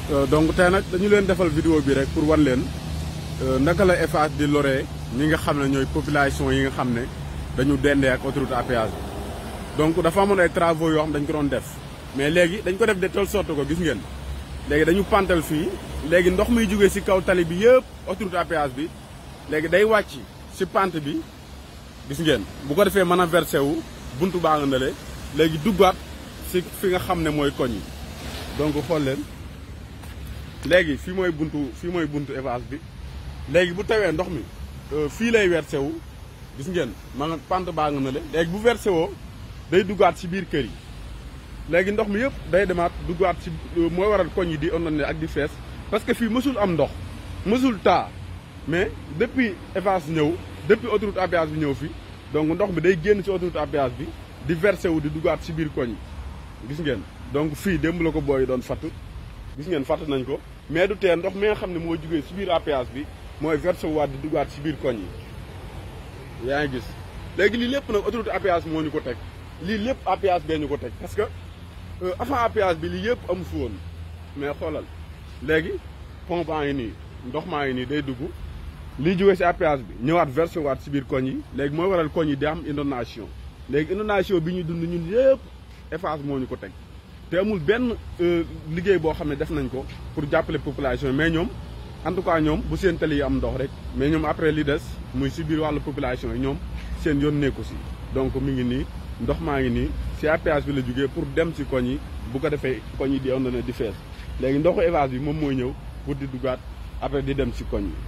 donc tey nag dañu leen defal vidéo bi rek pour wan leen naka la Eiffage di loree ñi nga xam ne ñooy population yi nga xam ne dañu dendee ak autoroute à péage bi donc dafa amoon ay travaux yoo xam dañ ko doon def mais léegi dañ ko def de telle sorte ko gis ngeen léegi dañu pantal fii léegi ndox muy jógee ci kaw tali bi yëpp autoroute à péage bi léegi day wàcc ci pente bi gis ngeen bu ko defee mën a versé wu buntu baa nga ndale léegi duggaat ci fi nga xam ne mooy koñ yi donc xool leen léegi fii mooy buntu fii mooy buntu Eiffage bi léegi bu tawee ndox mi fii lay versé wu gis ngeen ma nga pente baa nga ndale léegi bu versé woo day duggaat ci biir kër yi léegi ndox mi yëpp day demaat duggaat ci mooy waral koñ yi di ondone ak di fees parce que fii mësul am ndox mësul taa mais depuis Eiffage ñëw depuis autoroute à péage bi ñëw fi donc ndox mi day génn ci autoroute à péage bi di versé wu di duggaat ci biir koñ yi gis ngeen donc fii démb la ko booy doon fatt gis ngeen fatt nañ ko mais du tee ndox mi nga xam ne moo jugee ci biir à péage bi mooy versé wu waat di duggaat ci biir koñ yi yaa ngi gis léegi lii lépp nag autoroute à péage moo ñu ko teg lii lépp à péage bee ñu ko teg parce que avant à péage bi lii yëpp amu fi woon mais xoolal léegi pont baa ngi nii ndox maa ngi nii day dugg lii jógee ci à péage bi ñëwaat versé waat ci biir koñ yi léegi mooy waral koñ yi di am inondation léegi inondation bi ñuy dund ñun yëpp Eiffage moo ñu ko teg te amul benn liggéey boo xam ne def nañ ko pour jàppale population mais ñoom en tout cas ñoom bu seen tali yi am ndox rek mais ñoom après li des muy ci biir wàllu population yi ñoom seen yoon nekku ci donc mi ngi nii ndox maa ngi nii ci à péage bi la jógee pour dem ci koñ yi bu ko defee koñ yi di on na di fees léegi ndoxu Eiffage bi moom mooy ñëw pour di duggaat après di dem ci koñ yi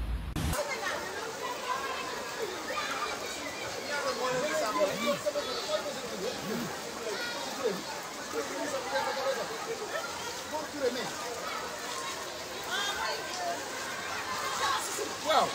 waaw.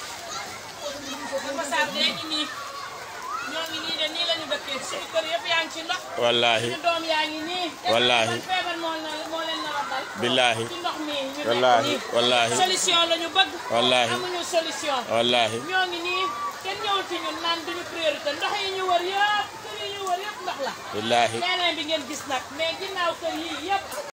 Demba Sarr de ngi nii ñoo ngi nii de nii la ñu dëkkee suñu kër yëpp yaa ngi ci ndox. wallaahi suñu doom yaa ngi nii. wallaahi te feebar moo leen moo leen nar a dal. billaahi ci ndox mi ñu nekk wallaahi nii. wallaahi solution la ñu bëgg. wallaahi amuñu solution. wallaahi ñoo ngi nii kenn ñëwul ci ñun naan duñu priorité ndox yi ñu wër yëpp kër yi ñu wër yëpp ndox la. billaahi leneen bi ngeen gis nag mais ginnaaw kër yii yëpp.